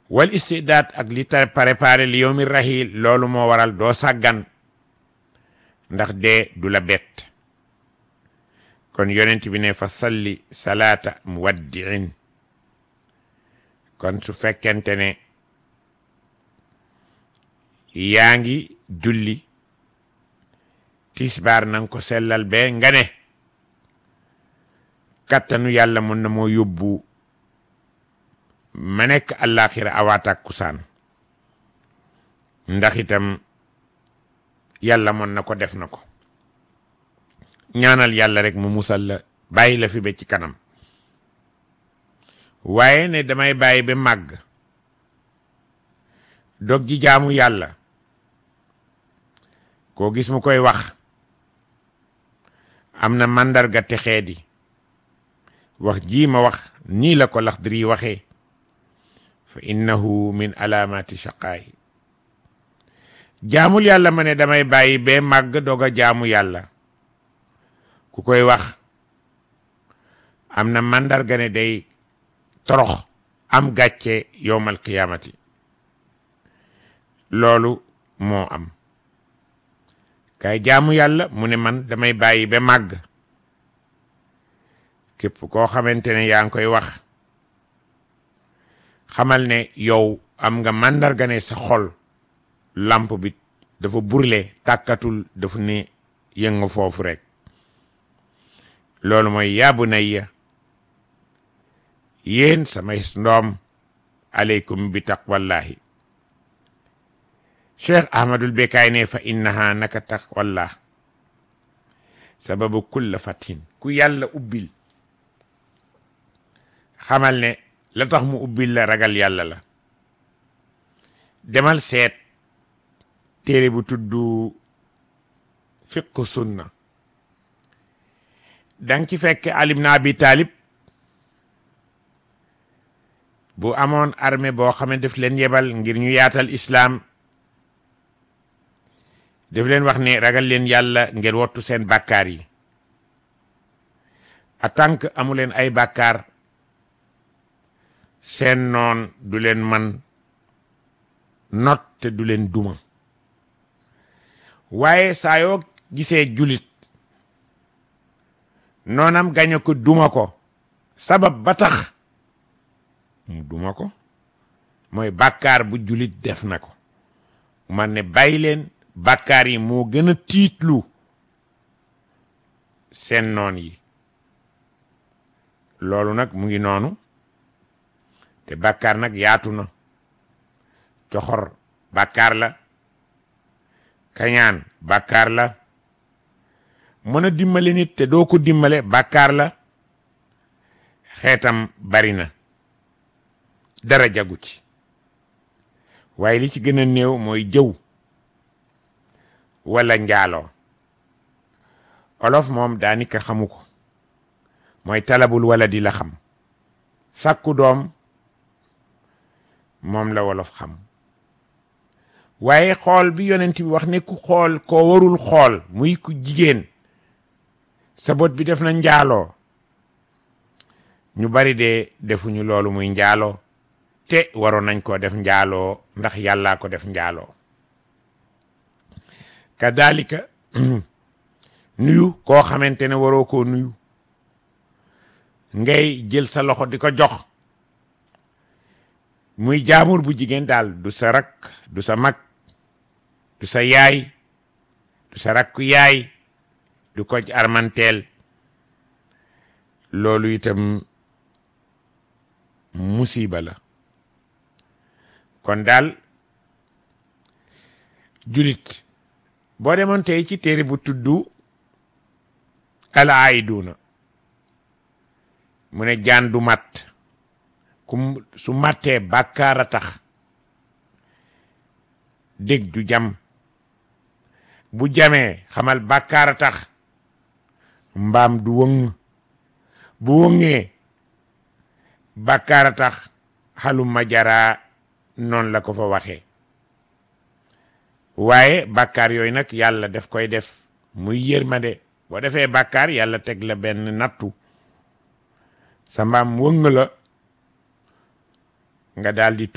wal istidaat ak li ta préparé li yowmi rahil loolu moo waral doo sàggan ndax dee du la bett kon yonent bi ne fa salli salaata muwaddiin kon su fekkente ne yaa ngi julli tisbaar nanga ko sellal be nga ne kattanu yàlla mën na moo yóbbu ma nekk àllaaxira awaatak kusaan ndax itam yàlla mën na ko def na ko ñaanal yàlla rek mu musal la bàyyi la fi ba ci kanam waaye ne damay bàyyi ba màgg dog ji jaamu yàlla koo gis mu koy wax am na màndarga texee di wax jii ma wax nii la ko Laxdari waxee fa innahu min alaamati shaqaayi jaamul yàlla ma ne damay bàyyi ba màgg dog a jaamu yàlla ku koy wax am na màndarga ne day torox am gàcce yowmal qiyaamati loolu moo am kay jaamu yàlla mu ne man damay bàyyi ba màgg képp koo xamante ne yaa ngi koy wax xamal ne yow am nga màndarga ne sa xol lamp bi dafa burle tàkkatul dafa ne yëngu foofu rek loolu mooy yaa bunayya yéen samay ndoom aleykum bi taqwallahi cheikh ahmadul bekaay ne fa innaha naka taqwallah sababu kulla fatin ku yàlla ubbil xamal ne la tax mu ubbil la ragal yàlla la demal seet téere bu tudd fiqhu sunna dang ci fekk Ali ibn Abi Talib bu amoon armée boo xam ne daf leen yebal ngir ñu yaatal islaam daf leen wax ne ragal leen yàlla ngeen wottu seen bàkkaar yi en tant que amu leen ay bàkkaar seen noon du leen man not te du leen duma waaye saa yoo gisee julit noonam gañe ko duma ko sabab ba tax mu duma ko mooy bàkkaar bu julit def na ko man ne bàyyi leen bàkkaar yi moo gën a tiitlu seen noon yi loolu nag mu ngi noonu te bàkkaar nag yaatu na coxor bàkkaar la kañaan bàkkaar la mën a dimbale nit te doo ko dimbale bàkkaar la xeetam bari na dara jagu ci waaye li ci gën a néew mooy jëw wala njaaloo olof moom daanika xamu ko mooy talabul wala di la xam sàkku doom moom la wolof xam waaye xool bi yonent bi wax ne ku xool koo warul xool muy ku jigéen sa bot bi def na njaaloo ñu bari de defuñu loolu muy njaaloo te waroon nañ koo def njaaloo ndax yàllaa ko def njaaloo kadalika nuyu koo xamante ne waroo koo nuyu ngay jël sa loxo di ko jox muy jaamur bu jigéen daal du sa rak du sa mag du sa yaay du sa rakku yaay du ko armanteel loolu itam musiba la kon daal julit boo demoon tey ci téere bu tuddu al aiduna mu ne jaan du mat ku su mattee bàkkaar a tax dég ju jam bu jamee xamal bàkkaar a tax mbaam du wëng bu wëngee bàkkaar a tax xaluma jaraa noonu la ko fa waxee waaye bàkkaar yooyu nag yàlla daf koy def muy yërmande boo defee bàkkaar yàlla teg la benn nattu sa mbaam wëng la nga daal di